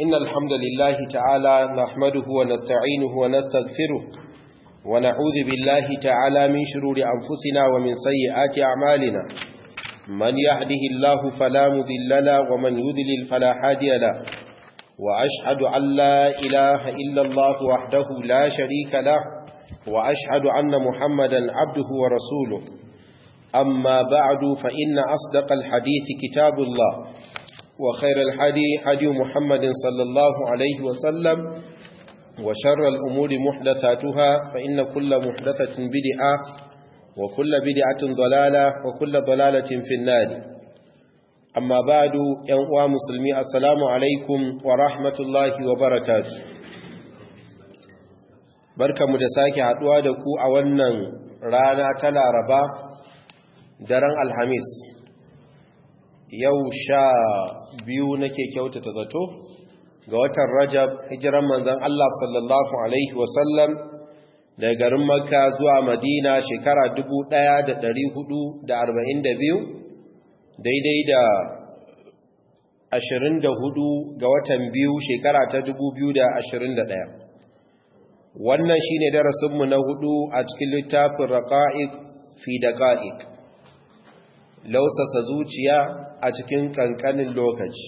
إن الحمد لله تعالى نحمده ونستعينه ونستغفره ونعوذ بالله تعالى من شرور أنفسنا ومن سيئات أعمالنا من يهده الله فلا مذل له ومن يذلل فلا هادي له وأشهد أن لا إله إلا الله وحده لا شريك له وأشهد أن محمدا عبده ورسوله أما بعد فإن أصدق الحديث كتاب الله وخير الحدي حدي محمد صلى الله عليه وسلم وشر الأمور محدثاتها فإن كل محدثة بدعة وكل بدعة ضلالة وكل ضلالة في النار أما بعد ينقوى مسلمي السلام عليكم ورحمة الله وبركاته barka mu da sake haduwa da ku a wannan rana ta laraba daren alhamis yau sha biyu nake kyautata zato ga watan rajab hijiran manzan Allah sallallahu Alaihi wasallam daga garin makka zuwa madina shekara 1442 daidai da 24 ga watan biyu shekara ta 2021 wannan shine darasinmu na hudu a cikin littafin raqa'iq fi daqa'iq lausasa zuciya a cikin kankanin lokaci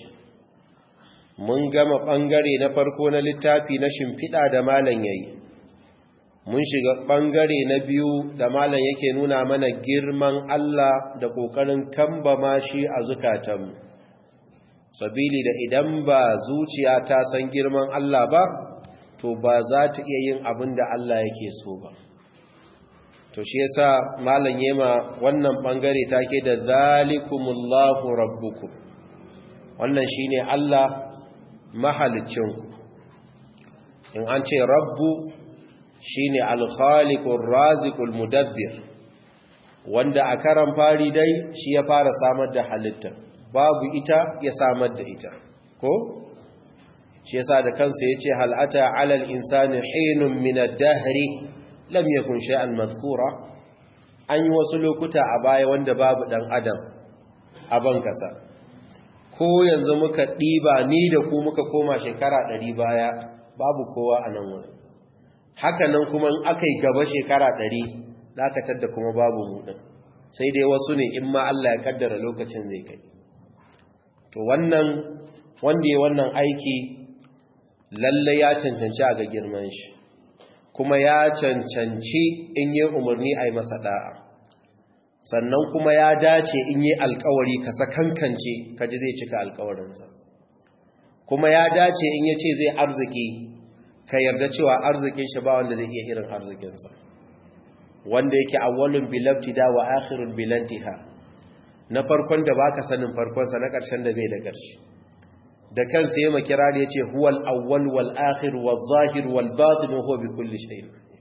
mun gama ɓangare na farko na littafi na shimfiɗa da malam yayi mun shiga ɓangare na biyu da malam yake nuna mana girman Allah da ƙoƙarin kambama shi a zukatanmu sabili da idan ba zuciya ta san girman Allah ba to ba za ta iya yin abin da Allah yake so ba to shi yasa malam yema wannan bangare take da zalikumullahu rabbukum wannan shine Allah mahalicinku in an ce rabbu shine al-khaliqur raziqul mudabbir wanda a karan fari dai shi ya fara samar da halitta babu ita ya samar da ita ko shi yasa da kansa yace hal ata 'alal insani hinun min ad-dahri lam yakun shay'an mazkura an yi wasu lokuta a baya wanda babu dan adam a ban kasa ko yanzu muka diba ni da ku muka koma shekara 100 baya babu kowa a nan wurin haka nan kuma in akai gaba shekara 100 zaka tadda kuma babu mu din sai dai wasu ne in ma Allah ya kaddara lokacin zai kai to wannan wanda ya wannan aiki lalle ya cancanci a ga girman shi kuma ya cancanci in yi umarni a yi masa da'a sannan kuma ya dace in yi alkawari ka sakankance ka ji zai cika alkawarinsa kuma ya dace in ya ce zai arziki ka yarda cewa arzikin shi ba wanda zai iya irin arzikinsa wanda yake awwalun bilabtida wa akhirun bilantiha na farkon da baka sanin farkonsa na ƙarshen da bai da ƙarshe da kansa yema kirari yace huwal awwal wal akhir wal zahir wal batin huwa bi kulli shay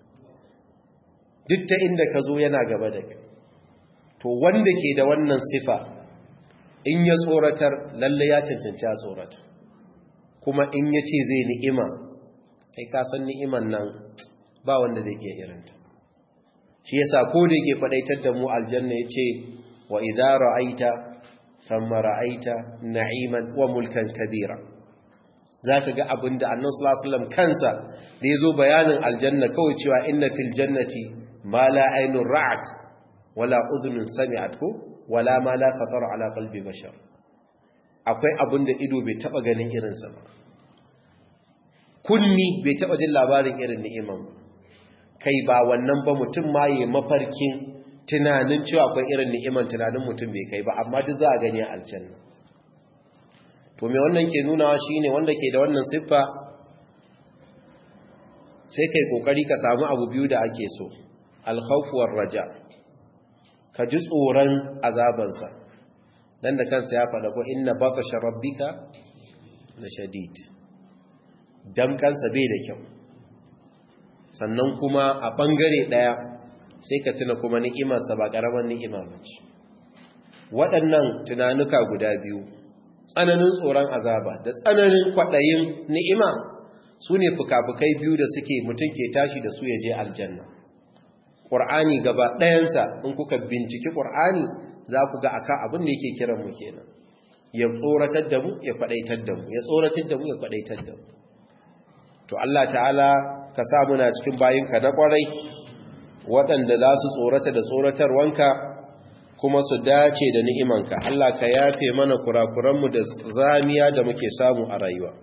duk ta inda ka zo yana gaba da kai to wanda ke da wannan sifa in ya tsoratar lalle ya cancanci a tsorata kuma in ya ce zai ni'ima kai ka san ni'iman nan ba wanda zai iya irinta shi yasa ko da yake fadaitar da mu aljanna yace wa idza ra'aita thumma ra'aita na'iman wa mulkan kabira zaka ga abinda annabi sallallahu alaihi wasallam kansa da yazo bayanin aljanna kawai cewa inna fil jannati ma la aynun ra'at wala udhunun sami'at ko wala ma la khatara ala qalbi bashar akwai abinda ido bai taba ganin irin sa ba kunni bai taba jin labarin irin ni'iman kai ba wannan ba mutum ma yayi mafarkin tunanin cewa akwai irin ni'iman tunanin mutum bai kai ba amma duk za a gani a aljanna to me wannan ke nunawa shine wanda ke da wannan siffa sai kai kokari ka samu abu biyu da ake so al-khawf raja ka ji tsoron azabansa dan da kansa ya faɗa ko inna batasha rabbika la shadid dan kansa bai da kyau sannan kuma a bangare daya sai ka tuna kuma ni'imarsa ba ƙaramin ni'ima ba ce waɗannan tunanuka guda biyu tsananin tsoron azaba da tsananin kwaɗayin ni'ima su ne fuka-fukai biyu da suke mutum ke tashi da su ya je aljanna ƙur'ani gaba ɗayansa in kuka binciki ƙur'ani za ku ga akan abin da yake kiran mu kenan ya tsoratar da mu ya kwadaitar da mu ya tsoratar da mu ya kwadaitar da mu to Allah ta'ala ka sa muna cikin bayinka na kwarai waɗanda za su tsorata da tsoratarwanka kuma su dace da ni'imanka Allah ka yafe mana kurakuranmu da zamiya da muke samu a rayuwa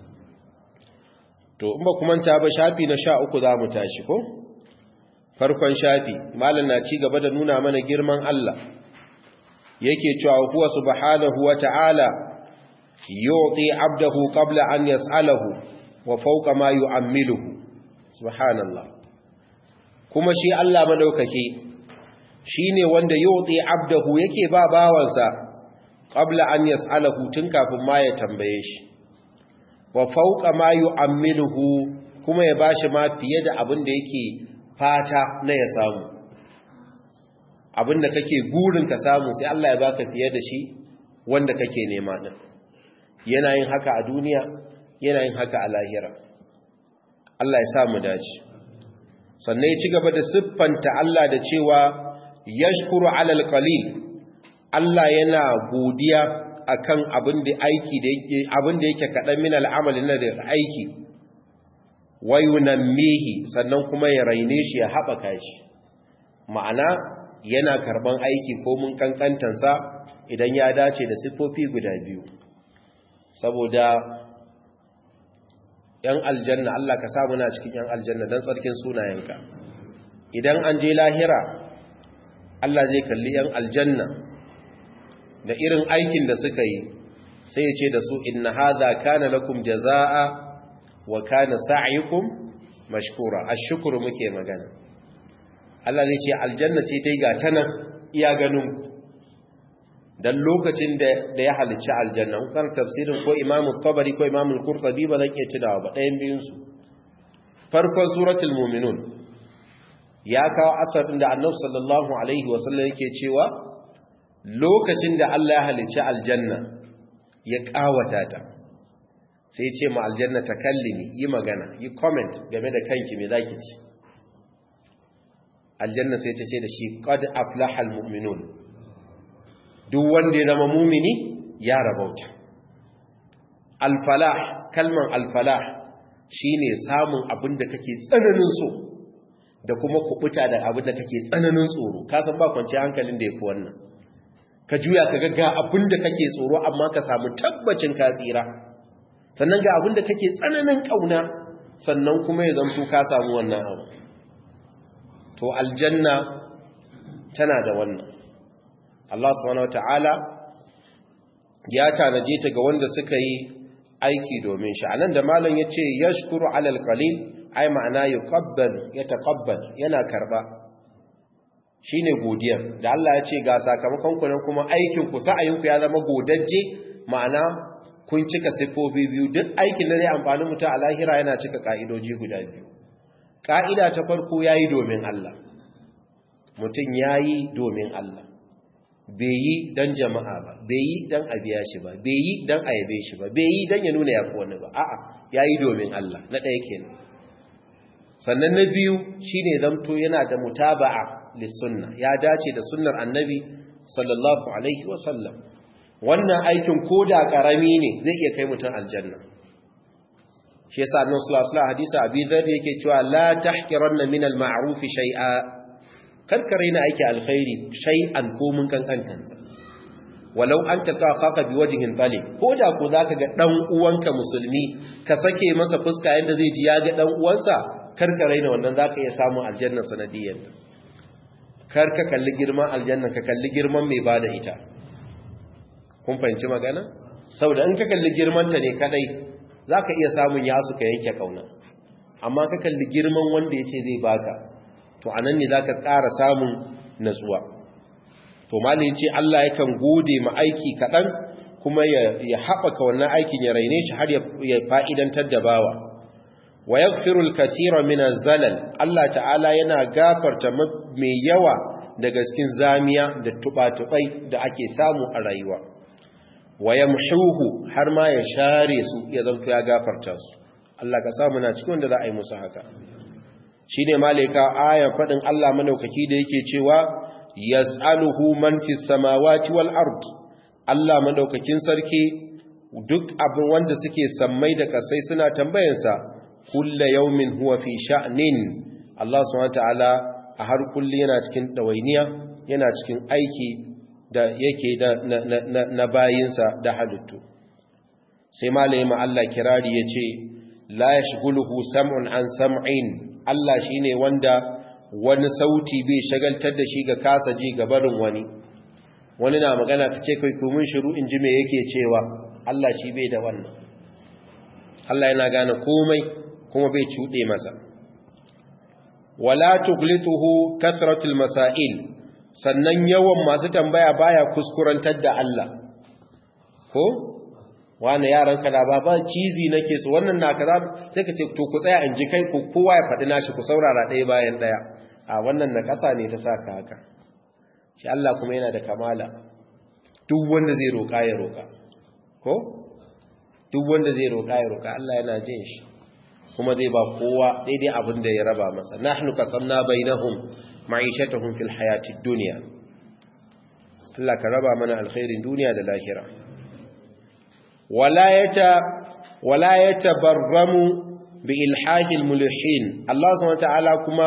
to in ba kuma ta ba shafi na sha uku za mu tashi ko farkon shafi malam na ci gaba da nuna mana girman Allah yake cewa huwa subhanahu wa ta'ala yu'ti 'abdahu qabla an yas'alahu wa fawqa ma yu'ammiluhu subhanallah kuma shi Allah madaukake shine wanda yu'ti 'abdahu yake ba bawansa qabla an yas'alahu tun kafin ma ya tambaye shi wa fawqa ma yu'ammiluhu kuma ya bashi ma fiye da abin da yake fata na ya samu abinda kake gurin ka samu sai Allah ya baka fiye da shi wanda kake nema din yana yin haka a duniya yana yin haka a lahira Allah ya sa mu dace sannan ya ci gaba da siffanta Allah da cewa yashkuru alal qalil Allah yana godiya akan abin da aiki da yake abin da yake kadan min al'amali na da aiki wayunammihi sannan kuma ya raine shi ya haɓaka shi ma'ana yana karban aiki ko mun kankantansa idan ya dace da siffofi guda biyu saboda yan aljanna Allah ka samu na cikin yan aljanna don tsarkin sunayenka idan an je lahira Allah zai kalli yan aljanna da irin aikin da suka yi sai ya ce da su inna hadha kana lakum jazaa wa kana sa'yukum mashkura ashkuru muke magana Allah zai ce aljanna ce ta yi gata nan iya ganin dan lokacin da ya halicci aljanna kan tafsirin ko imamu tabari ko imamu qurtubi ba zan iya tunawa ba ɗayan biyun su farkon suratul mu'minun ya kawo asarin da annabi sallallahu alaihi wasallam yake cewa lokacin da Allah ya halicci aljanna ya kawata ta sai ce ma aljanna ta kallimi yi magana yi comment game da kanki me zaki ci aljanna sai ta ce da shi qad aflahal mu'minun duk wanda ya zama mumini ya rabauta alfalah kalman alfalah shine samun abin da kake tsananin so da kuma kubuta da abin da kake tsananin tsoro ka san ba kwance hankalin da yafi wannan ka juya ka ga abin da kake tsoro amma ka samu tabbacin ka tsira sannan ga abin da kake tsananin kauna sannan kuma ya zanto ka samu wannan abu to aljanna tana da wannan Allah subhanahu wataala ya tanaje ta ga wanda suka yi aiki domin shi anan da malam yace yashkuru alal qalil ai ma'ana yuqabbal yataqabbal yana karba shine godiya da Allah ya ce ga sakamakon ku nan kuma aikin ku sa'ayin ku ya zama godajje ma'ana kun cika sifofi biyu duk aikin da zai amfani mutum a lahira yana cika ka'idoji guda biyu ka'ida ta farko yayi domin Allah mutum yayi domin Allah bai yi don jama'a ba bai yi don a biya shi ba bai yi don a yabe shi ba bai yi don ya nuna ya fi wani ba a'a ya yi domin Allah na ɗaya kenan sannan na biyu shi ne zamto yana da mutaba'a lissunna ya dace da sunnar annabi sallallahu alaihi wasallam wannan aikin ko da ƙarami ne zai iya kai mutum aljanna shi yasa annabi sallallahu alaihi wasallam hadisi abi dharr yake cewa la tahqiranna min al-ma'ruf shay'a karkare na aiki alkhairi shay'an ko mun kankantansa walau an talqa khaka bi wajhin talib ko da ko zaka ga dan uwanka musulmi ka sake masa fuska yanda zai ji ya ga dan uwansa karkare na wannan zaka iya samu aljanna sanadiyyar kar ka kalli girman aljanna ka kalli girman mai bada ita kun fahimci magana saboda in ka kalli girman ta ne kadai zaka iya samun yasu ka yanke kauna amma ka kalli girman wanda yace zai baka to a nan ne za ka ƙara samun natsuwa to malin ce Allah yakan gode ma aiki kaɗan kuma ya haɓaka wannan aikin ya raine shi har ya fa'idantar da bawa wa ya firul kasira mina zalal Allah ta'ala yana gafarta mai yawa daga cikin zamiya da tuɓa-tuɓai da ake samu a rayuwa wa ya har ma ya share su ya zanto ya gafarta su Allah ka samu na cikin wanda za a yi musu haka shi ne malika ayan faɗin Allah manaukaki da yake cewa yas'aluhu man fi samawati wal ard Allah madaukakin sarki duk abin wanda suke sammai da kasai suna tambayansa kulla yaumin huwa fi sha'nin Allah subhanahu wataala a har kulli yana cikin dawainiya yana cikin aiki da yake da na, na, na, na bayinsa da halittu sai malayi ma Allah kirari yace la yashghuluhu sam'un an sam'in Allah shine wanda wani sauti bai shagaltar da shi ga kasa ji ga barin wani wani na magana ta ce kai kumin shiru in ji me yake cewa Allah shi bai da wannan Allah yana gane komai kuma bai cuɗe masa wala tuglituhu kasratul masail sannan yawan masu tambaya baya kuskurantar da Allah ko wani yaran ka da baba cizi nake so wannan na kaza sai ka ce to ku tsaya in ji kai ku kowa ya faɗi nashi ku saurara ɗaya bayan ɗaya a wannan na ƙasa ne ta saka haka shi Allah kuma yana da kamala duk wanda zai roƙa ya roƙa ko duk wanda zai roƙa ya roƙa Allah yana jin shi kuma zai ba kowa daidai abin da ya raba masa nahnu qasamna bainahum ma'ishatahum fil hayatid dunya Allah ka raba mana alkhairin duniya da lahira wala yata wala yatabarramu bi ilhahil mulhin Allah subhanahu wa ta'ala kuma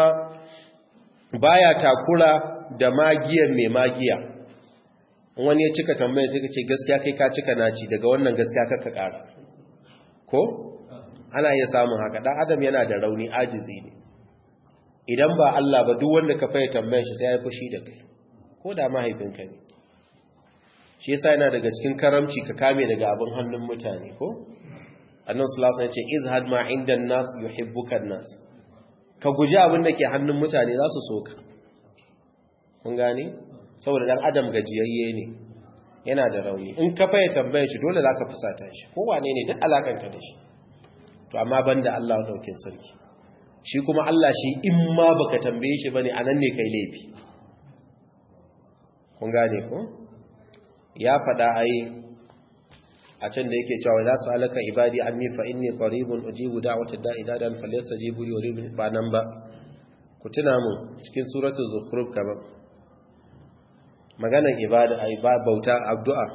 baya takura da magiyar mai magiya wani ya cika tambaya sai ka ce gaskiya kai ka cika naci daga wannan gaskiya ka ƙara ko ana iya samun haka dan adam yana da rauni ajizi ne idan ba Allah ba duk wanda ka faye tambayar shi sai ya fushi da kai ko da mahaifinka ne shi yasa yana daga cikin karamci ka kame daga abin hannun mutane ko annabi sallallahu alaihi wasallam ya ce izhad ma inda nas yuhibbuka nas ka guji abin da ke hannun mutane za su so ka kun gane saboda dan adam gajiyayye ne yana da rauni in ka faye tambayar shi dole zaka fusata shi ko wane ne duk alakanka da shi to amma banda Allah daukin sarki shi kuma Allah shi in ma baka tambaye shi bane anan ne kai laifi kun gane ko ya fada ai a can da yake cewa za su alaka ibadi anni fa inni qaribun ujibu da'watad da'i dadan falyastajibu li wa ba nan ba ku tuna mu cikin suratul zukhruf kaman maganar ibada ai ba bauta addu'a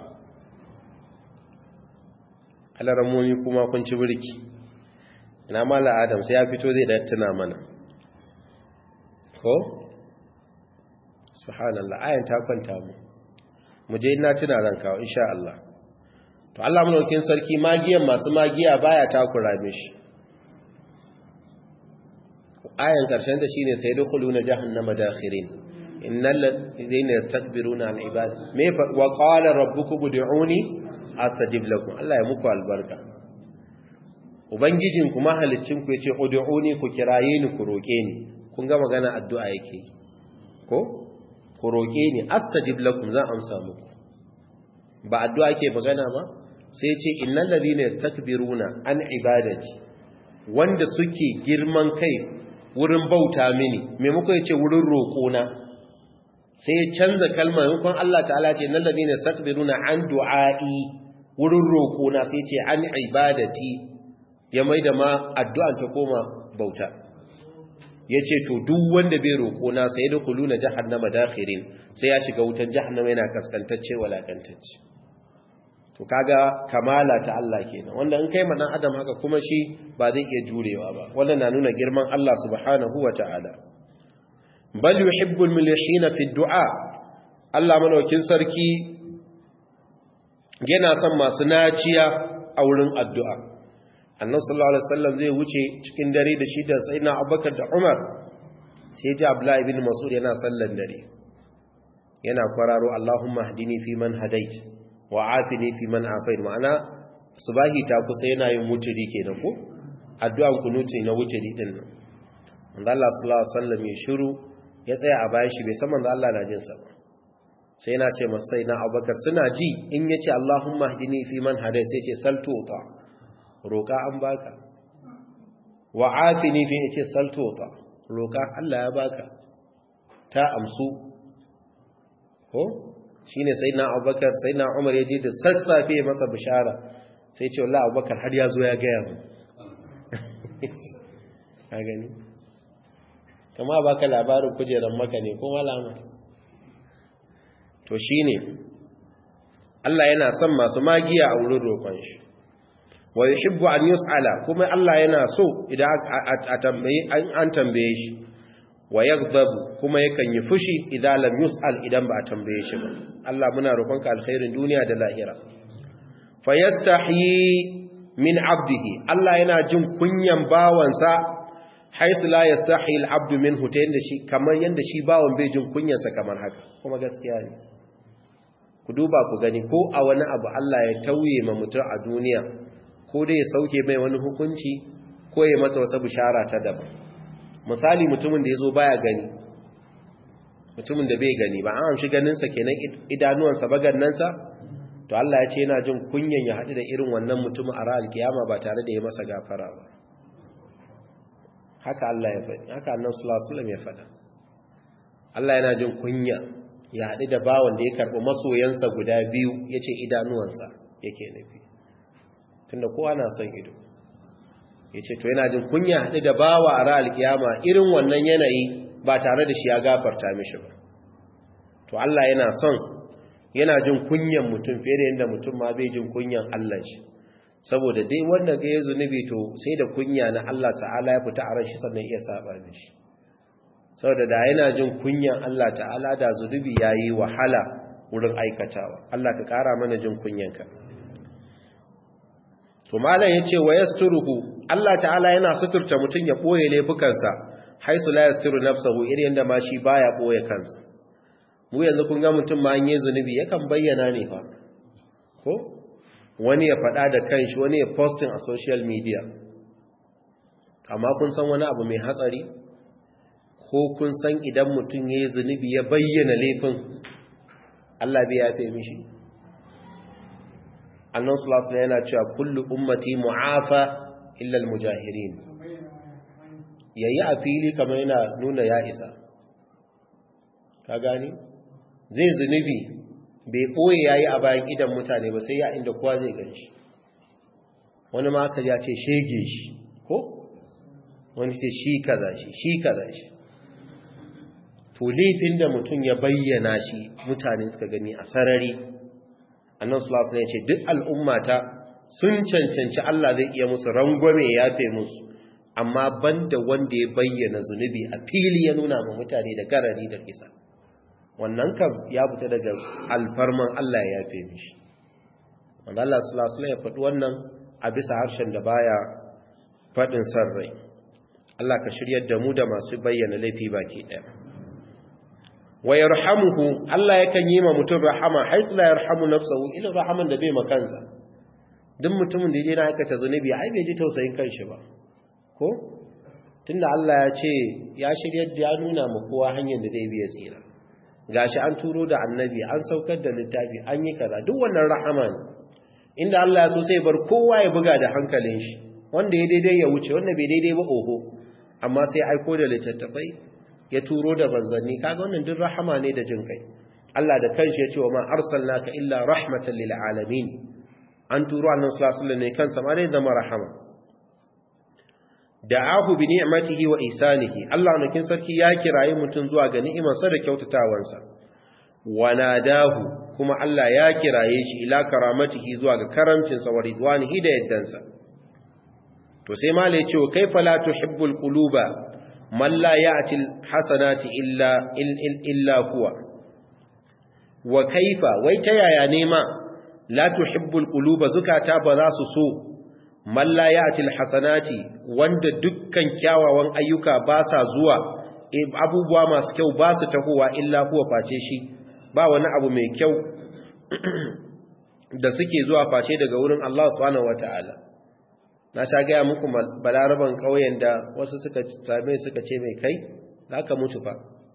alaramomi kuma kun ci birki ina mala adam sai ya fito zai da tuna mana ko subhanallah ayan ta kwanta mu mu je ina tuna ran kawo insha Allah to Allah mulkin sarki magiyan masu magiya baya takura mishi ayan karshen da shine sai dukhuluna jahannama dakhirin innal ladhina yastakbiruna an ibad me wa qala rabbukum ud'uni astajib lakum Allah ya muku albarka ubangijin ku mahalicin ku yace ud'uni ku kiraye ni ku roke ni kun ga magana addu'a yake ko ku roke ni astajib lakum zan amsa muku ba addu'a ke magana ba sai ce innal ladhina yastakbiruna an ibadati wanda suke girman kai wurin bauta mini maimako yace wurin roƙona sai ya canza kalmar yankon Allah ta'ala ce nan ladina yastakbiruna an du'a'i wurin roƙona sai ce an ibadati ya maida ma addu'an ta koma bauta yace to duk wanda bai roƙona sai da kuluna jahannama dakhirin sai ya shiga wutan jahannama yana kaskantacce walakantacce to kaga kamala ta Allah kenan wanda in kai manan adam haka kuma shi ba zai iya jurewa ba wannan na nuna girman Allah subhanahu wata'ala bal yuhibbul mulhina fi du'a Allah malaukin sarki yana son masu naciya a wurin addu'a annabi sallallahu alaihi wasallam zai wuce cikin dare da shi da sayyidina Abubakar da Umar sai ji Abdullah ibn Mas'ud yana sallan dare yana kwararo Allahumma hdini fi man hadait wa afini fi man afait ma'ana subahi ta kusa yana yin wuturi kenan ko addu'an kunuti na wuturi din nan manzo Allah sallallahu alaihi wasallam ya shiru ya tsaya a bayan shi bai san manzo Allah na jin sa ba sai yana ce masa sai na Abubakar suna ji in yace Allahumma hdini fi man hadait sai ce saltu ta roka an baka wa afini fi yace saltu ta roka Allah ya baka ta amsu ko shine sayyidina Abubakar sayyidina Umar yaje da sassafe masa bishara sai ce wallahi Abubakar har ya zo ya ga mu ka gani kama baka labarin kujeran maka ne ko malama to shine Allah yana son masu magiya a wurin roƙon shi wa yuhibbu an yus'ala kuma Allah yana so idan a tambaye an tambaye shi wa yaghdabu kuma yakan yi fushi idan lam yus'al idan ba a tambaye shi ba Allah muna roƙonka alkhairin duniya da lahira fayastahi min abdihi Allah yana jin kunyan bawansa haythu la yastahi al-abdu minhu ta yanda shi kamar yanda shi bawan bai jin kunyansa kamar haka kuma gaskiya ne ku duba ku gani ko a wani abu Allah ya tauye ma mutum a duniya ko dai ya sauke mai wani hukunci ko ya masa wata bishara ta daban misali mutumin da ya zo baya gani mutumin da bai gani ba an amshi ganinsa kenan idanuwansa ba gannansa to Allah ya ce yana jin kunyan ya haɗu da irin wannan mutumin a ra'al kiyama ba tare da ya masa gafara ba haka Allah ya faɗi haka annabi sallallahu alaihi wasallam ya faɗa Allah yana jin kunya ya haɗu da bawan da ya karɓi masoyansa guda biyu yace idanuwansa yake nufi tunda kowa na son ido yace to yana jin kunya haɗu da bawa a ra'al kiyama irin wannan yanayi ba tare da shi ya gafarta mishi ba to Allah yana son yana jin kunyan mutum fiye da yadda mutum ma bai jin kunyan Allah shi saboda dai wanda ga ya zunubi to sai da kunya na Allah ta'ala ya fita a ran shi sannan iya saba mishi saboda da yana jin kunyan Allah ta'ala da zunubi yayi wahala wurin aikatawa Allah ka kara mana jin kunyanka to malam yace wa yasturuhu Allah ta'ala yana suturta mutum ya boye laifukansa haisu la yastiru nafsahu irin yanda ma shi baya boye kansa mu yanzu kun ga mutum ma an yi zunubi yakan bayyana ne fa ko wani ya faɗa da kanshi wani ya posting a social media amma kun san wani abu mai hatsari ko kun san idan mutum ya yi zunubi ya bayyana laifin Allah bai yafe mishi annan sulasula yana cewa kullu ummati mu'afa illal mujahirin yayi a fili kamar yana nuna ya isa ka gani zai zunubi bai ɓoye ya yi a bayan idan mutane ba sai ya inda kowa zai gan shi wani maka ya ce shege shi ko wani ce shi kaza shi shi kaza shi to laifin da mutum ya bayyana shi mutane suka gani a sarari annan sulasu ya ce duk al'ummata sun cancanci Allah zai iya musu rangwame ya fe musu amma banda wanda ya bayyana zunubi a fili ya nuna ma mutane da garari da kisa wannan kam ya fita daga alfarman Allah ya yafe mishi wanda Allah sallallahu ya faɗi wannan a bisa harshen da baya faɗin sarrai Allah ka shiryar da mu da masu bayyana laifi baki ɗaya wa yarhamuhu Allah yakan yi ma mutum rahama haythu la yarhamu nafsahu ila rahaman da bai makansa duk mutumin da yana aikata zunubi ai bai ji tausayin kanshi ba ko tunda Allah ya ce ya shiryar da ya nuna ma kowa hanyar da zai biya tsira gashi an turo da annabi an saukar da littafi an yi kaza duk wannan rahama ne inda Allah ya so sai bar kowa ya buga da hankalin shi wanda ya daidai ya wuce wanda bai daidai ba oho amma sai aiko da littattafai ya turo da banzanni kaga wannan duk rahama ne da jin kai Allah da kanshi ya ce wa ma arsalnaka illa rahmatan lil alamin an turo annabi sallallahu alaihi wasallam ne kansa ma dai zama rahama da'ahu bi ni'matihi wa ihsanihi Allah nakin sarki ya kirayi mutun zuwa ga ni'imarsa da kyautatawansa wa nadahu kuma Allah ya kiraye shi ila karamatihi zuwa ga karamcinsa wa ridwanihi da yaddansa to sai ma lai cewa kaifa la tuhibbul quluba man la ya'ti alhasanati illa illa huwa wa kaifa wai ta yaya ne ma la tuhibbul quluba zukata ba za su so man la ya'ti alhasanati wanda dukkan kyawawan ayyuka ba sa zuwa abubuwa masu kyau ba su tahowa illa huwa face shi ba wani abu mai kyau da suke zuwa face daga wurin Allah subhanahu wataala na sha gaya muku balaraban ƙauyen da wasu suka same suka ce mai kai zaka mutu fa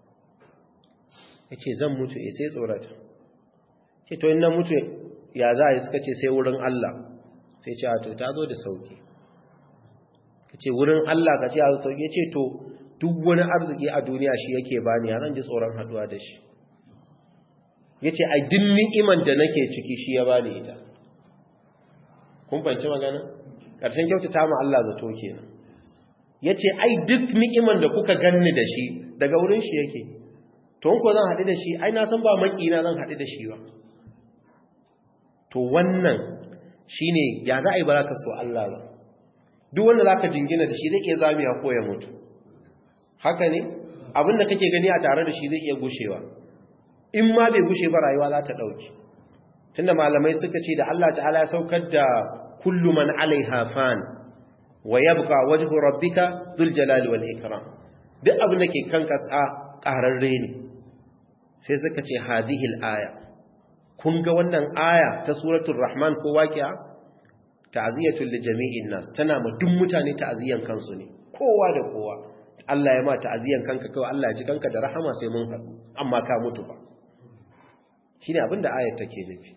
yace zan mutu eh sai tsorata ce to in na mutu ya za a yi suka ce sai wurin Allah sai ce a to ta zo da sauki ka ce wurin Allah ka ce a sauki ya ce to duk wani arziki a duniya shi yake bani ya zan ji tsoron haduwa da shi ya ce a din ni'iman da nake ciki shi ya bani ita kun fanci magana ƙarshen kyautata ma Allah zato kenan ya ce ai duk ni'iman da kuka ganni da shi daga wurin shi yake to ko zan haɗu da shi ai na san ba makina zan haɗu da shi ba to wannan shine ya za a yi ba za ka so Allah ba duk wanda za ka jingina da shi zai iya zamiya ko ya mutu haka ne abinda kake gani a tare da shi zai iya gushewa in ma bai gushe ba rayuwa za ta ɗauki tunda malamai suka ce da Allah ta'ala ya saukar da kullu man alaiha fan wa yabqa wajhu rabbika dhul jalali wal ikram duk abin da ke kan kasa ƙararre ne sai suka ce hadhihi al-aya kun ga wannan aya ta suratul rahman ko waqi'a ta'ziyatul li jami'in nas tana ma duk mutane ta'ziyan kansu ne kowa da kowa Allah ya ma ta'ziyan kanka kawai Allah ya ji kanka da rahama sai mun haɗu amma ka mutu ba shine abin da ayar take nufi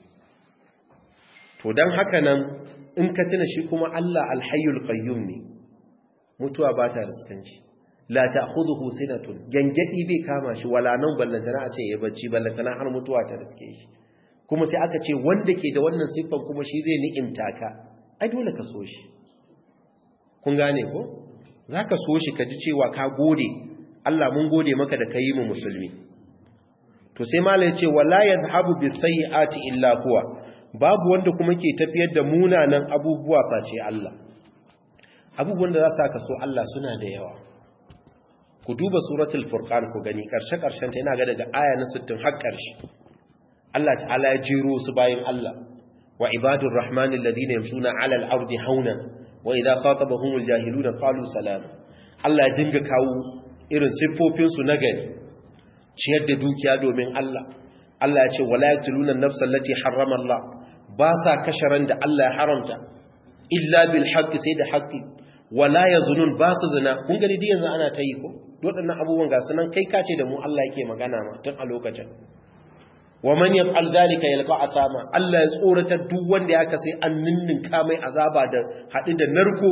to dan haka nan in ka tuna shi kuma Allah alhayyul qayyum ne mutuwa ba ta riskan shi la ta'khudhuhu sinatun gangadi bai kama shi wala nan ballantana a ce ya bacci ballantana har mutuwa ta riske shi kuma sai aka ce wanda ke da wannan siffan kuma shi zai ni'imta ka ai dole ka so shi kun gane ko zaka so shi ka ji cewa ka gode Allah mun gode maka da kai mu musulmi to sai malai ce wala yadhhabu bis sayyiati illa huwa babu wanda kuma ke tafiyar da munanan abubuwa face Allah abubuwan da za su ka so Allah suna da yawa ku duba suratul furqan ku gani karshe karshen ta yana ga daga aya na 60 har karshe Allah ta'ala ya jiro su bayin Allah wa ibadur rahmanil ladina yamshuna 'ala al-ardi hauna wa idha khatabahumul jahiluna qalu salam Allah ya dinga kawo irin siffofin su nagari ciyar da dukiya domin Allah Allah ya ce wala yaqtuluna an-nafsa allati harrama Allah ba sa kashe ran da Allah ya haramta illa bil haqqi sai da haqqi wala yazunun ba su zina kun gani duk yanzu ana ta yi ko waɗannan abubuwan ga sunan kai kace da mu Allah yake magana ma tun a lokacin wa man yaf'al dhalika yalqa asama Allah ya tsorata duk wanda ya kasai an ninninka mai azaba da hadu da narko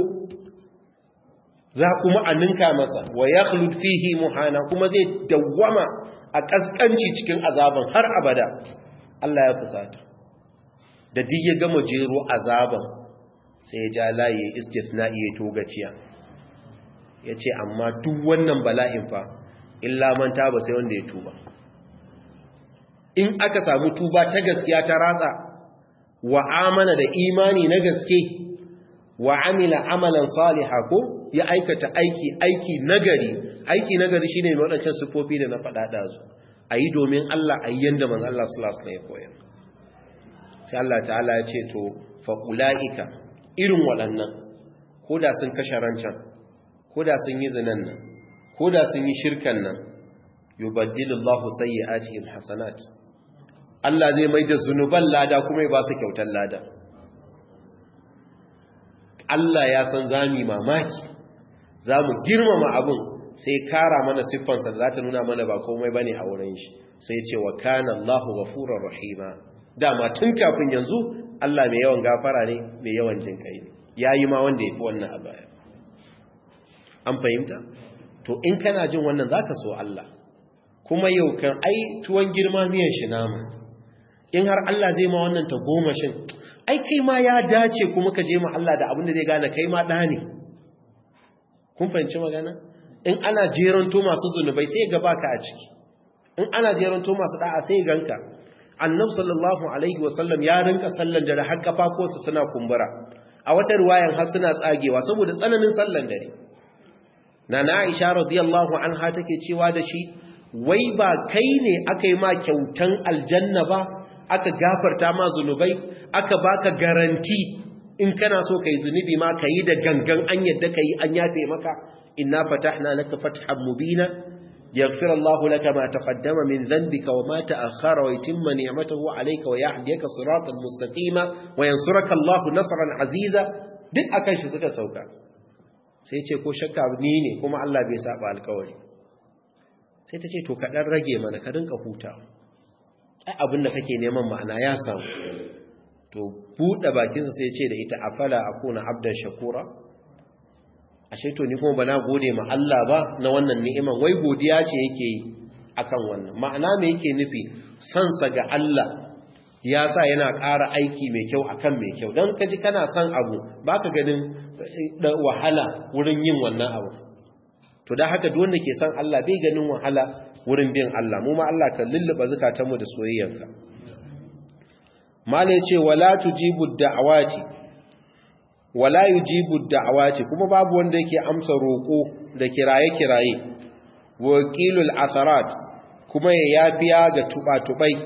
za kuma a ninka masa wa yakhlud fihi muhana kuma zai dawwama a kaskanci cikin azaban har abada Allah ya fusata da duk ya gama jero azaban sai ya ja layi istisna'i ya togaciya ya ce amma duk wannan bala'in fa illa man taba sai wanda ya tuba in aka samu tuba ta gaskiya ta ratsa wa amana da imani na gaske wa amila amalan saliha ko ya aikata aiki aiki nagari aiki nagari shine mai wadancan sufofi da na faɗa ɗazu a yi domin Allah a yi yanda manzo Allah sallallahu alaihi wasallam ya koyar sai Allah ta'ala ya ce to fa ulaika irin waɗannan ko da sun kashe rancan ko da sun yi zinan nan ko da sun yi shirkan nan yubaddilullahu sayyi'atihim hasanat Allah zai mai da zunuban lada kuma ya ba su kyautar lada Allah ya san zami mamaki zamu girmama abun sai kara mana siffansa da za ta nuna mana ba komai bane a wurin shi sai ce wa kana Allahu ghafurur rahima dama tun kafin yanzu Allah mai yawan gafara ne mai yawan jin kai ne yayi ma wanda yafi wannan a baya an fahimta to in kana jin wannan zaka so Allah kuma yau kan ai tuwon girma miyan shi nama in har Allah zai ma wannan ta goma shin ai kai ma ya dace kuma ka je ma Allah da abin da zai gane kai ma da ne kun fahimci magana in ana jeranto masu zunubai sai ga baka a ciki in ana jeranto masu da'a sai ganka annabi sallallahu alaihi wasallam ya rinka sallan dare har kafafuwansa suna kumbura a wata riwayan har suna tsagewa saboda tsananin sallan dare nana Aisha radiyallahu anha take cewa da shi wai ba kai ne aka yi ma kyautan aljanna ba aka gafarta ma zunubai aka baka garanti in kana so kai zunubi ma kayi da gangan an yadda kai an yafe maka inna fatahna laka fathan mubina yaghfir Allah laka ma taqaddama min dhanbika wa ma ta'akhkhara wa yutimma ni'matahu alayka wa yahdika siratan mustaqima wa yansuraka Allah nasran aziza duk akan shi suka sauka sai ce ko shakka ni ne kuma Allah bai saba alƙawari sai ta ce to ka dan rage mana ka rinka hutawa ai abin da kake neman ma'ana ya samu to buɗe bakinsa sai ce da ita afala akuna abdan shakura ashe to ni kuma bana gode ma Allah ba na wannan ni'iman wai godiya ce yake yi akan wannan ma'ana me yake nufi san sa ga Allah ya sa yana ƙara aiki mai kyau akan mai kyau dan kaji kana son abu baka ganin wahala wurin yin wannan abu to da haka duk wanda ke son Allah bai ganin wahala wurin bin Allah mu ma Allah kan lulluba zakatanmu da soyayyanka mala yace wala tujibu da'awati wala yujibu da'awati kuma babu wanda yake amsa roko da kiraye-kiraye wakilul atharat kuma ya yafiya ga tuba-tubai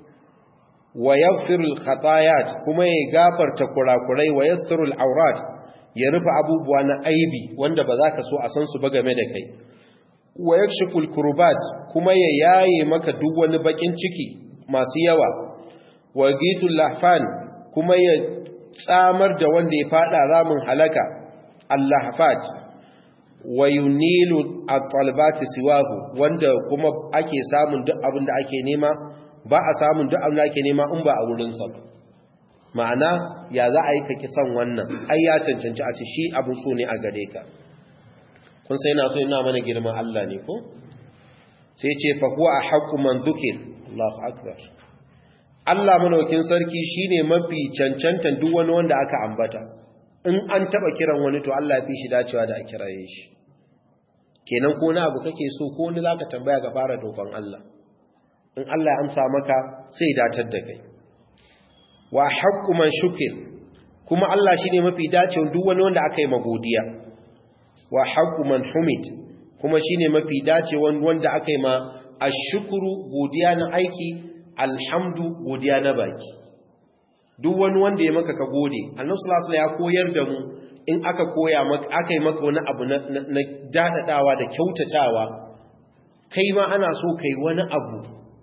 wa yaghfirul khatayat kuma ya gafarta kurakurai wa yasturul aurat ya rufe abubuwa na aibi wanda ba za ka so a san su ba game da kai wa yakshiful kurbat kuma ya yaye maka duk wani bakin ciki masu yawa wa gitul lahfan kuma ya tsamar da wanda ya fada ramin halaka allahfat wa yunilu at-talabati siwahu wanda kuma ake samun duk abin da ake nema ba a samun duk abin da ake nema in ba a wurin sa ma'ana ya za a yi ka kisan wannan ai ya cancanci a ce shi abin so ne a gare ka kun sai na so ina mana girman Allah ne ko sai ce fa huwa haqqu man dhukir Allahu akbar Allah manaukin sarki shine mafi cancantan duk wani wanda aka ambata in an taba kiran wani to Allah ya fi shi dacewa da a kiraye shi kenan ko na abu kake so ko wani zaka tambaya ga fara dokon Allah in Allah ya amsa maka sai datar da kai wa haqqu man shukir kuma Allah shine mafi dacewa duk wani wanda aka yi magodiya wa haqqu man humid kuma shine mafi dacewa wanda aka yi ma ashkuru godiya na aiki alhamdu godiya na baki duk wani wanda ya maka ka gode annabi sallallahu alaihi ya koyar da mu in aka koya maka aka yi maka wani abu na, na dadadawa da kyautatawa kai ma ana so kai wani abu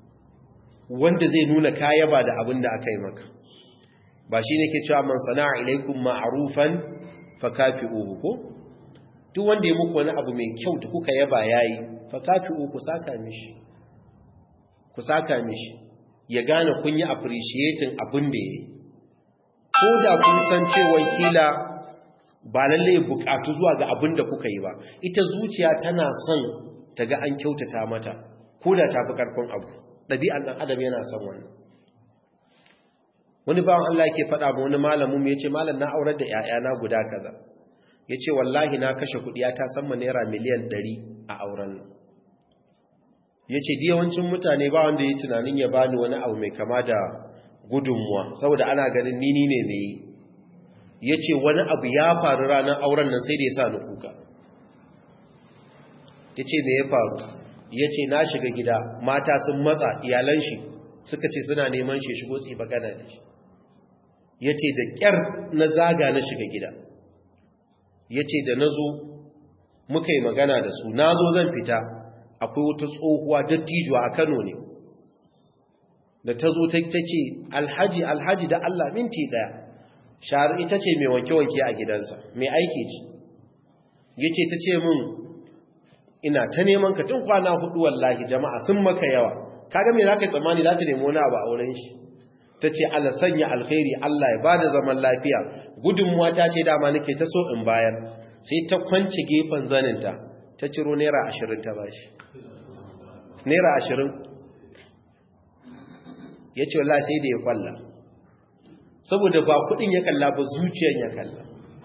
wanda zai nuna kaya ba da abin da aka yi maka ba shi ne ke cewa man sana'a ilaikum ma'rufan fakafi'uhu ko duk wanda ya muku wani abu mai kyau da kuka yaba yayi fakafi'uhu ku saka mishi ku saka mishi ya gane kun yi appreciating abin da yayi ko da kun san cewa kila ba lalle bukatu zuwa ga abin da kuka yi ba ita zuciya tana son ta ga an kyautata mata ko da ta fi karfin abu ɗabi'an ɗan adam yana son wannan wani bawan Allah yake faɗa ma wani malamin mu yace malam na aurar da ƴaƴana guda kaza yace wallahi na kashe kuɗi ya ta san naira miliyan 100 a auren nan yace di yawancin mutane ba wanda yayi tunanin ya bani wani abu mai kama da gudunmuwa saboda ana ganin ni ni ne ne yace wani abu ya faru ranar auren nan sai da ya sa ni kuka yace me ya faru yace na shiga gida mata sun matsa iyalan shi suka ce suna neman shi shigo tsi bagana da shi ya ce da ƙyar na zaga na shiga gida ya ce da na zo muka yi magana da su na zo zan fita akwai wata tsohuwa dattijuwa a kano ne da ta zo ta ce alhaji alhaji da allah minti ɗaya shahar ita ce mai wanke-wanke a gidansa mai aiki ce ya ce ta ce min ina ta neman ka tun kwana hudu wallahi jama'a sun maka yawa kaga me za ka yi tsammani za ta nemi wani abu a wurin shi ta ce Allah sanya alkhairi Allah ya bada zaman lafiya gudunmuwa ta ce dama nake ta so in bayar sai ta kwanci gefen zaninta ta ciro naira ashirin ta bashi naira ashirin ya ce wallah sai da ya kwalla saboda ba kudin ya kalla ba zuciyan ya kalla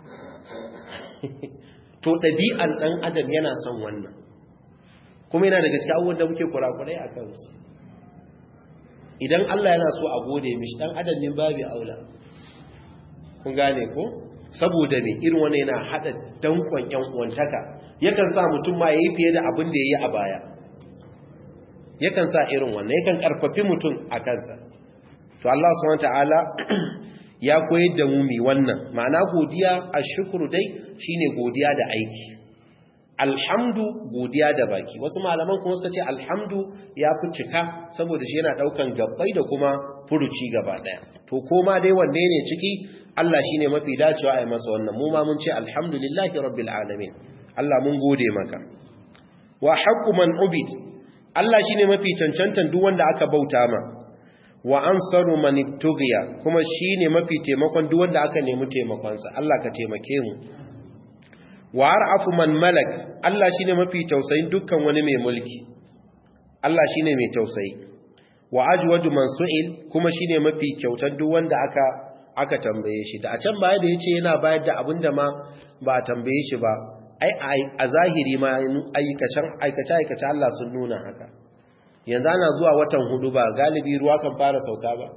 to ɗabi'an ɗan adam yana son wannan kuma yana daga cikin abubuwan da muke kurakurai a kansu idan Allah yana so a gode mishi dan adam ne babu aula kun gane ko saboda me irin wannan yana hada dankon yan uwantaka yakan sa mutum ma yayi fiye da abin da yayi a baya yakan sa irin wannan yakan karfafi mutum a kansa to Allah subhanahu wataala ya koyar da mu mi wannan ma'ana godiya ashkuru dai shine godiya da aiki alhamdu godiya da baki wasu malaman kuma suka ce alhamdu ya fi cika saboda shi yana daukan gabbai da kuma furuci gaba daya to koma dai wanne ne ciki Allah shine mafi dacewa a yi masa wannan mu ma mun ce alhamdulillahi rabbil alamin Allah mun gode maka wa haqqu man ubid Allah shine mafi cancantan duk wanda aka bauta ma wa ansaru man ibtughiya kuma shine mafi taimakon duk wanda aka nemi taimakon sa Allah ka taimake mu wa ar'afu man malak Allah shine mafi tausayin dukkan wani mai mulki Allah shine mai tausayi wa ajwadu man su'il kuma shine mafi kyautar duk wanda aka aka tambaye shi da a can baya da yace yana bayar da abinda ma ba a tambaye shi ba ai a zahiri ma aikace aikace aikace Allah sun nuna haka yanzu ana zuwa watan hudu ba galibi ruwa kan fara sauka ba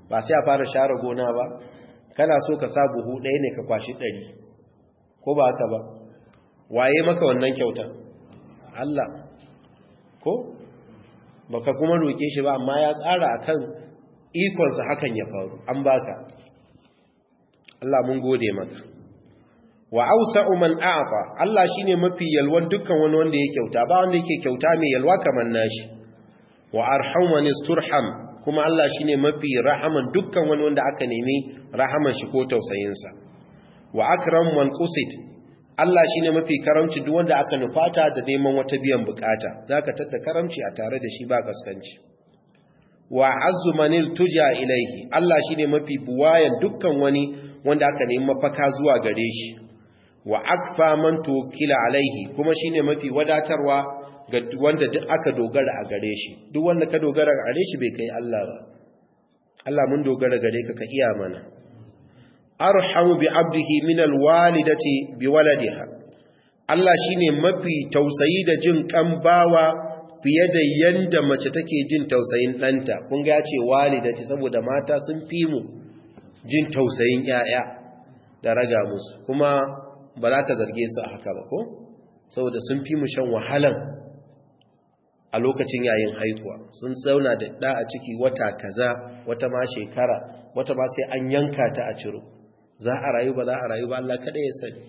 ba sai a fara share gona ba kana so ka sa buhu ɗaya ne ka kwashi ɗari ko ba haka ba waye maka wannan kyauta Allah ko baka kuma roke shi ba amma ya tsara akan ikonsa hakan ya faru an baka Allah mun gode maka wa ausa'u man a'ta Allah shine mafi yalwan dukkan wani wanda ya kyauta ba wanda yake kyauta mai yalwa kamar nashi wa arhamu man isturham kuma Allah shine mafi rahaman dukkan wani wanda aka nemi rahaman shi ko tausayin sa wa akram man qusit Allah shine mafi karamci duk wanda aka nufata da neman wata biyan bukata zaka tada karamci a tare da shi ba kaskanci wa azzu man tuja ilaihi Allah shine mafi buwayan dukkan wani wanda aka nemi mafaka zuwa gare shi wa akfa man tukila alaihi kuma shine mafi wadatarwa ga wanda duk aka dogara a gare shi duk wanda ka dogara a gare shi bai kai Allah ba Allah mun dogara gare ka ka iya mana arhamu bi abdihi min alwalidati bi waladiha Allah shine mafi tausayi da jin kan bawa fiye da yanda mace take jin tausayin ɗanta kun ga ya ce walidati saboda mata sun fi mu jin tausayin 'ya'ya da raga musu kuma ba za ka zarge su a haka ba ko saboda sun fi mu shan wahalan a lokacin yayin haihuwa sun zauna da ɗa a ciki wata kaza wata ma shekara wata ma sai an yanka ta a ciro za a rayu ba za a rayu ba Allah kada ya sani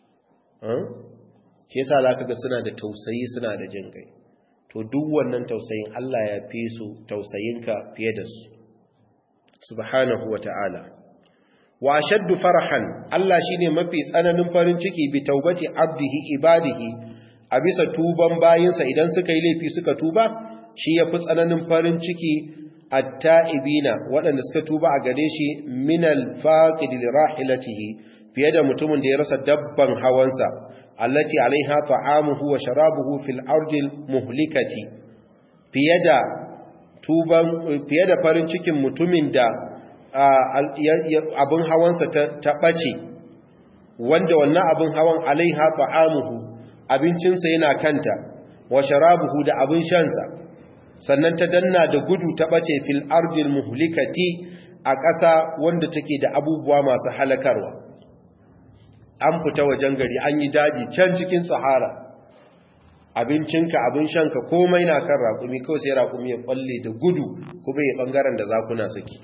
shi yasa za ka ga suna da tausayi suna da jin kai to duk wannan tausayin Allah ya fi su tausayinka fiye da su subhanahu wa ta'ala wa shaddu farahan Allah shine mafi tsananin farin ciki bi taubati abdihi ibadihi a bisa tuban bayinsa idan suka yi laifi suka tuba shi yafi tsananin farin ciki at-ta'ibina waɗanda suka tuba a gare shi min al-faqid li rahilatihi fiye da mutumin da ya rasa dabban hawansa allati alaiha ta'amuhu wa sharabuhu fil ardil muhlikati fiye da tuban fiye da farin cikin mutumin da abin hawansa ta ɓace wanda wannan abin hawan alaiha ta'amuhu abincinsa yana kanta wa sharabuhu da abin shansa sannan ta danna da gudu ta ɓace fil ardil muhlikati a ƙasa wanda take da abubuwa masu halakarwa an fita wajen gari an yi daji can cikin sahara abincinka abin shanka komai na kan raƙumi kawai sai raƙumi ya ɓalle da gudu kuma ya ɓangaren da zakuna suke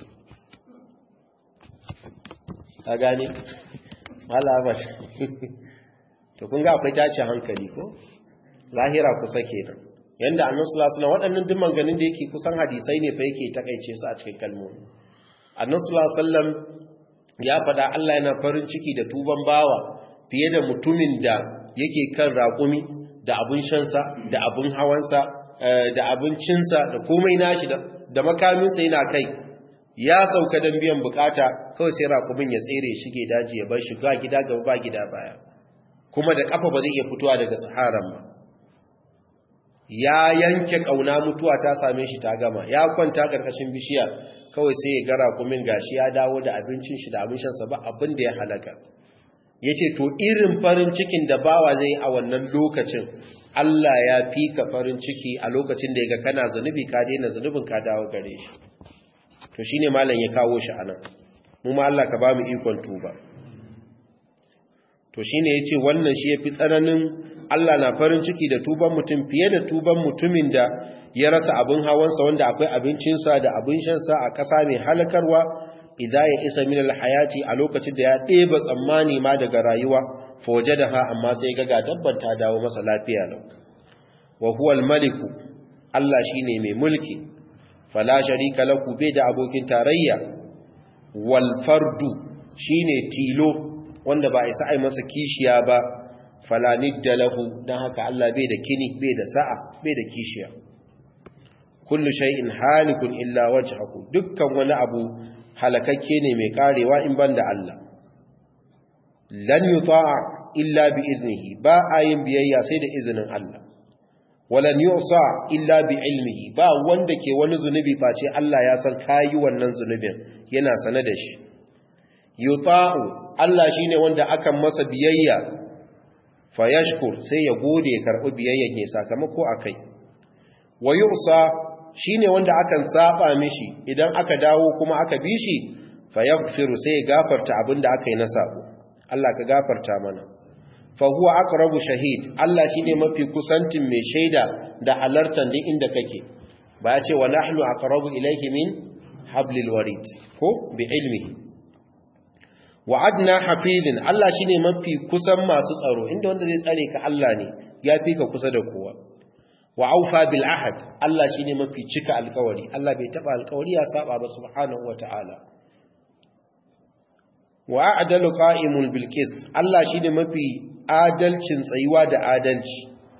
a gane alamat to kun ga akwai tashi hankali ko lahira kusa kenan yanda annabi sallallahu alaihi wasallam waɗannan duk ganin da yake kusan hadisai ne fa yake takeice su a cikin kalmomi annabi sallallahu alaihi wasallam ya faɗa Allah yana farin ciki da tuban bawa fiye da mutumin da yake kan raƙumi da abun shansa da abun hawansa da abincinsa da komai nashi da makaminsa yana kai ya sauka don biyan bukata kawai sai raƙumin ya tsere shige daji ya bar shi ga gida gaba ba gida baya kuma da kafa ba zai iya fitowa daga saharan ba ya yanke kauna mutuwa ta same shi ta gama ya kwanta karkashin bishiya kawai sai ya ga raƙumin gashi ya dawo da abincin shi da abin shansa ba abin da ya halaka yace to irin farin cikin da bawa zai a wannan lokacin Allah ya fi ka farin ciki a lokacin da ya ga kana zunubi ka daina zunubin ka dawo gare shi to shi ne malam ya kawo shi anan mu ma Allah ka ba mu ikon tuba to shi ne ya ce wannan shi ya fi tsananin Allah na farin ciki da tuban mutum fiye da tuban mutumin da ya rasa abin hawansa wanda akwai abincinsa da abin shansa a ƙasa mai halakarwa idan ya isa min alhayati a lokacin da ya ɗeba tsammani ma daga rayuwa foje da ha amma sai ga ga dabban ta dawo masa lafiya lau wa huwa almaliku Allah shine mai mulki fala sharika lahu bai da abokin tarayya wal fardu shine tilo wanda ba isa ai masa kishiya ba fala nidda lahu dan haka Allah bai da kini bai da sa'a bai da kishiya kullu shay'in halikun illa wajhahu dukkan wani abu halakakke ne mai karewa in banda Allah lan yuta'a illa bi iznihi ba ayin biyayya sai da izinin Allah walan yusa illa bi ilmihi ba wanda ke wani zunubi face Allah ya san kayi wannan zunubin yana sane da shi yuta'u Allah shine wanda akan masa biyayya fayashkur sai ya gode ya karbi biyayyan ya sakamako akai wa yusa shine wanda akan saba mishi idan aka dawo kuma aka bi shi fayaghfiru sai ya gafarta abinda aka yi na sabo Allah ka gafarta mana fa huwa aqrabu shahid Allah shine mafi kusantin mai shaida da halartan din inda kake ba ya ce wa nahnu aqrabu ilayhi min hablil warid ko bi ilmihi wa adna hafizin Allah shine mafi kusan masu tsaro inda wanda zai tsare ka Allah ne ya fi ka kusa da kowa wa aufa bil ahad Allah shine mafi cika alkawari Allah bai taba alkawari ya saba ba subhanahu wataala wa a'dalu qa'imul bil qist Allah shine mafi adalcin tsayuwa da adalci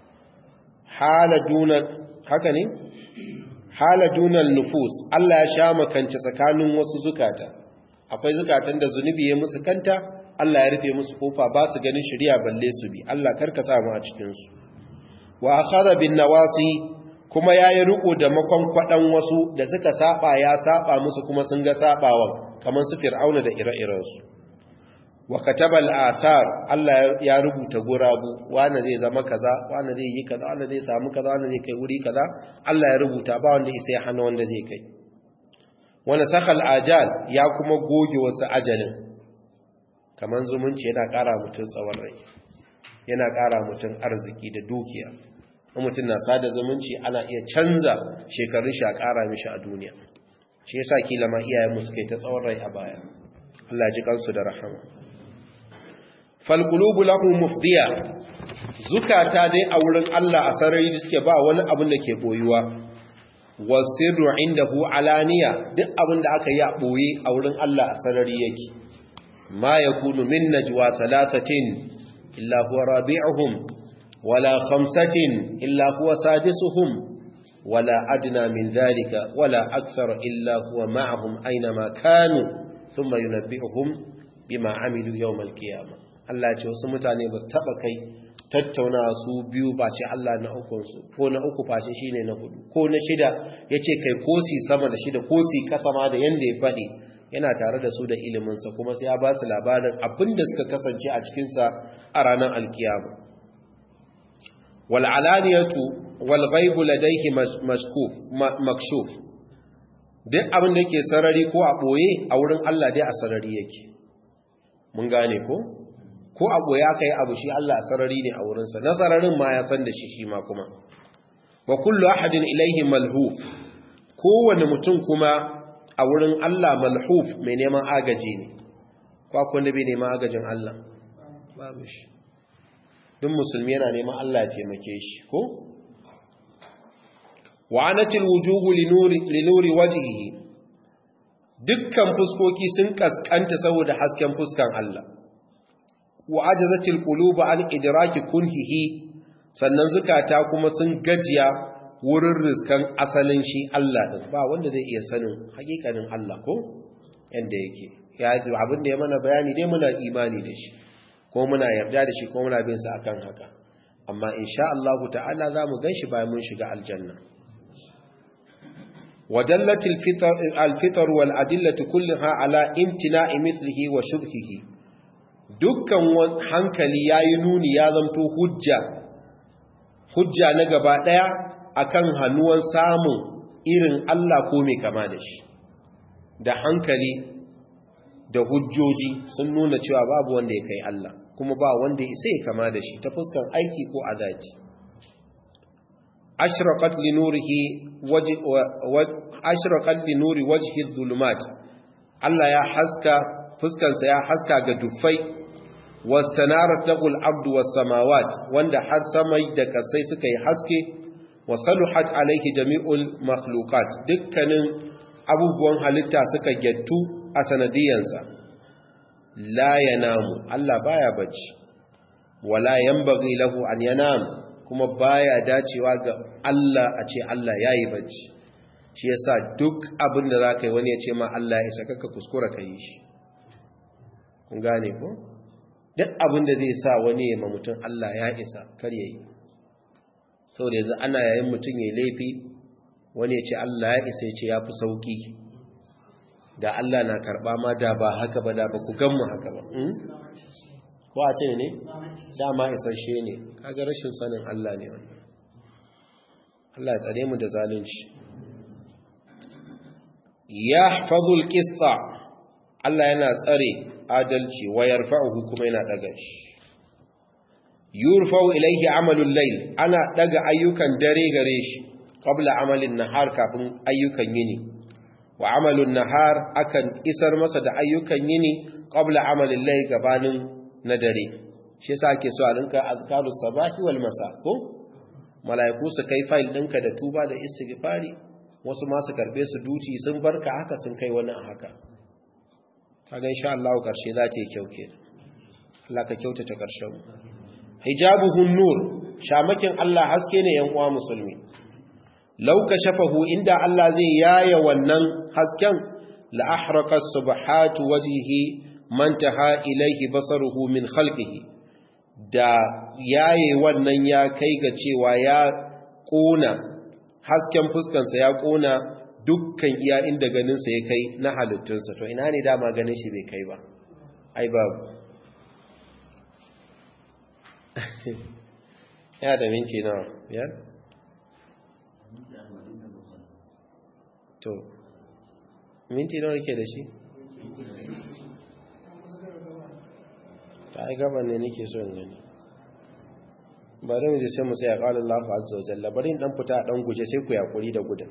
hala duna haka ne hala dunal nufus Allah ya sha makance tsakanin wasu zukata akwai zukatan da zunubi ya musu kanta Allah ya rufe musu kofa ba su ganin shari'a balle su bi Allah karka sa mu a cikin su wa akhadha bin nawasi kuma yayi riko da makon kwadan wasu da suka saba ya saba musu kuma sun ga sabawan kamar su fir'auna da ire-iren su wa kataba al-athar Allah ya rubuta gurabu wanda zai zama kaza wanda zai yi kaza wanda zai samu kaza wanda zai kai wuri kaza Allah ya rubuta ba wanda sai hana wanda zai kai wani sakal ajal ya kuma goge wasu ajalin kamar zumunci yana ƙara mutum tsawon rai yana ƙara mutum arziki da dukiya in mutum na sada zumunci ana iya canza shekarun shi a ƙara mishi a duniya shi yasa kila ma iyayen mu suka yi ta tsawon rai a baya Allah ji kansu da rahama fal qulubu lahu mufdiya zukata dai a wurin Allah a sarari suke ba wani abin da ke boyuwa wasirru indahu alaniya duk abin da aka yi a boye a wurin Allah a sarari yake ma yakunu min najwa thalathatin illa huwa rabi'uhum wala khamsatin illa huwa sadisuhum wala adna min dhalika wala akthar illa huwa ma'ahum aynama kanu thumma yunabbi'uhum bima amilu yawm al-qiyamah Allah ya ce wasu mutane ba su taba kai tattauna su biyu ba ce Allah na ukunsu ko na uku fashe shi ne na hudu ko na shida ya ce kai kosi sama da shida kosi kasa ma da yadda ya faɗi yana tare da su da iliminsa kuma sai ya ba su labarin abin da suka kasance a cikinsa a ranar alkiyama wal'alaniyatu walghaibu ladaihi makshuf duk abin da ke sarari ko a ɓoye a wurin Allah dai a sarari yake mun gane ko? ko abu ya kai abu shi Allah sarari ne a wurinsa na sararin ma ya san da shi shi ma kuma wa kullu ahadin ilaihi malhuf kowane mutum kuma a wurin Allah malhuf mai neman agaji ne ko akwai wanda bai neman agajin Allah babu shi duk musulmi yana neman Allah ya taimake shi ko wa anatil wujuhu linuri linuri wajhihi dukkan fuskoki sun kaskanta saboda hasken fuskan Allah wa ajazatil qulub an idraki kunhihi sannan zukata kuma sun gajiya wurin riskan asalin shi Allah din ba wanda zai iya sanin hakikanin Allah ko yanda yake ya abin da ya mana bayani dai muna imani da shi ko muna yarda da shi ko muna bin sa akan haka amma insha Allah ta'ala zamu ganshi bayan mun shiga aljanna wadallatil fitr al-fitr wal adillatu kullaha ala imtina'i mithlihi wa shubhihi dukkan hankali ya yi nuni ya zamto hujja hujja na gaba ɗaya akan hannuwan samun irin Allah ko mai kama da shi da hankali da hujjoji sun nuna cewa babu wanda ya kai Allah kuma ba wanda ya sai kama da shi ta fuskan aiki ko azaji ashraqat li nurihi wajhi ashraqat li nuri wajhi dhulumat Allah ya haska fuskansa ya haska ga dufai wastanarat lahul abdu was samawat wanda har samai da kasai suka yi haske wa saluhat alaihi jami'ul makhluqat dukkanin abubuwan halitta suka gettu a sanadiyansa la yanamu Allah baya bacci wala yanbaghi lahu an yanam kuma baya dacewa ga Allah a ce Allah yayi bacci shi yasa duk abin da zaka yi wani ya ce ma Allah ya isa kaka kuskura ka yi shi kun gane ko duk abin da zai sa wani ya ma mutum Allah ya isa kar yayi saboda yanzu ana yayin mutum ya laifi wani ya ce Allah ya isa ya ce ya fi sauki da Allah na karba ma da ba haka ba da ba ku gan mu haka ba ko a ce ne dama isasshe ne kaga rashin sanin Allah ne wannan Allah ya tsare mu da zalunci yahfazul qista Allah yana tsare adalci wa yarfa'uhu kuma yana daga shi yurfa'u ilayhi amalul layl ana daga ayyukan dare gare shi qabla amalin nahar kafin ayyukan yini wa amalun nahar akan isar masa da ayyukan yini qabla amalin layl gabanin na dare shi yasa ake so a rinka azkarus sabahi wal masa ko malaiku su kai file ɗinka da tuba da istighfari wasu ma su karbe su duci sun barka haka sun kai wani a haka kaga insha Allah karshe za ta yi kyau ke Allah ka kyautata karshen hijabuhun nur shamakin Allah haske ne yan uwa musulmi law kashafahu inda Allah zai yaya wannan hasken la ahraqa subhatu wajhihi man taha ilayhi basaruhu min khalqihi da yaye wannan ya kai ga cewa ya kona hasken fuskansa ya kona dukkan iya inda ganinsa ya kai na halittunsa to ina ne dama ganin shi bai kai ba ai babu ya da minci na biyar to minti nawa ke da shi ta ai gaban ne nake so in gani bari mu je sai mu sai qala Allahu azza wa jalla bari in dan fita dan guje sai ku yakuri da gudan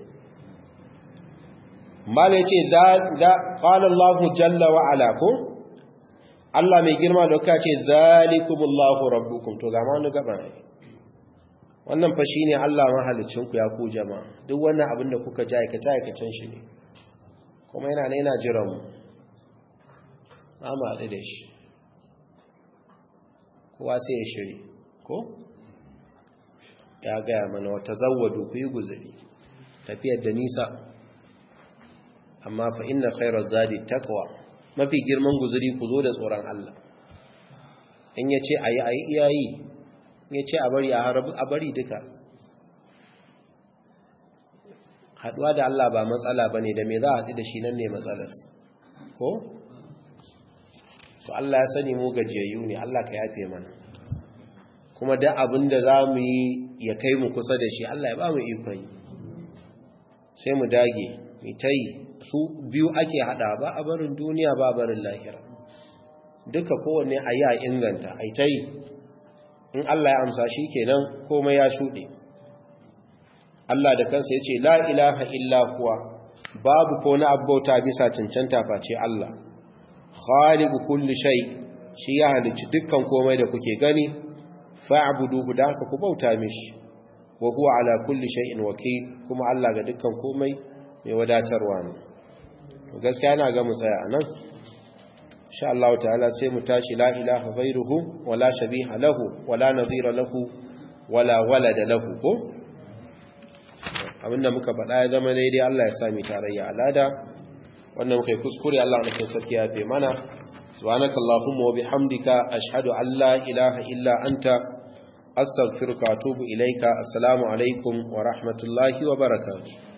mala yace da da qala Allahu jalla wa ala ko Allah mai girma da kace zalikumullahu rabbukum to ga ma wani gaba ne wannan fa shine Allah mahalicin ku ya ku jama'a duk wannan abin da kuka ji aikace aikacen shi ne kuma yana ne yana jiran mu amma haɗu da shi kowa sai ya shiri ko ya gaya mana wata zawadu ku yi guzuri tafiyar da nisa amma fa inna khairar zadi takwa mafi girman guzuri ku zo da tsoron Allah in ya ce a yi a yi iyayi in ya ce a bari a bari duka haduwa da Allah ba matsala ba ne da me za a haɗu da shi nan ne matsalas ko? to Allah ya sani mu gajiyayyu ne Allah ka yafe mana kuma da abin da za mu yi ya kai mu kusa da shi Allah ya ba mu ikon yi sai mu dage mu ta yi su biyu ake hada ba a barin duniya ba barin lahira duka kowanne a yi a inganta a ta yi in Allah ya amsa shi kenan komai ya shuɗe Allah da kansa ya ce la ilaha illa kuwa babu ko na abbauta bisa cancanta face Allah khaliqu kulli shay shi ya halicci dukkan komai da kuke gani fa'buduhu da haka ku bauta mishi wa huwa ala kulli shay'in wakil kuma Allah ga dukkan komai mai wadatarwa ne to gaskiya yana ga mu tsaya anan insha Allah ta'ala sai mu tashi la ilaha ghairuhu wala shabiha lahu wala nadhira lahu wala walada lahu ko abinda muka faɗa ya zama daidai Allah ya sami tarayya alada wannan muka yi kuskure Allah na kai sarki ya fe mana subhanaka allahumma wa bihamdika ashhadu an la ilaha illa anta astaghfiruka wa atubu ilaika assalamu alaikum wa rahmatullahi wa barakatuh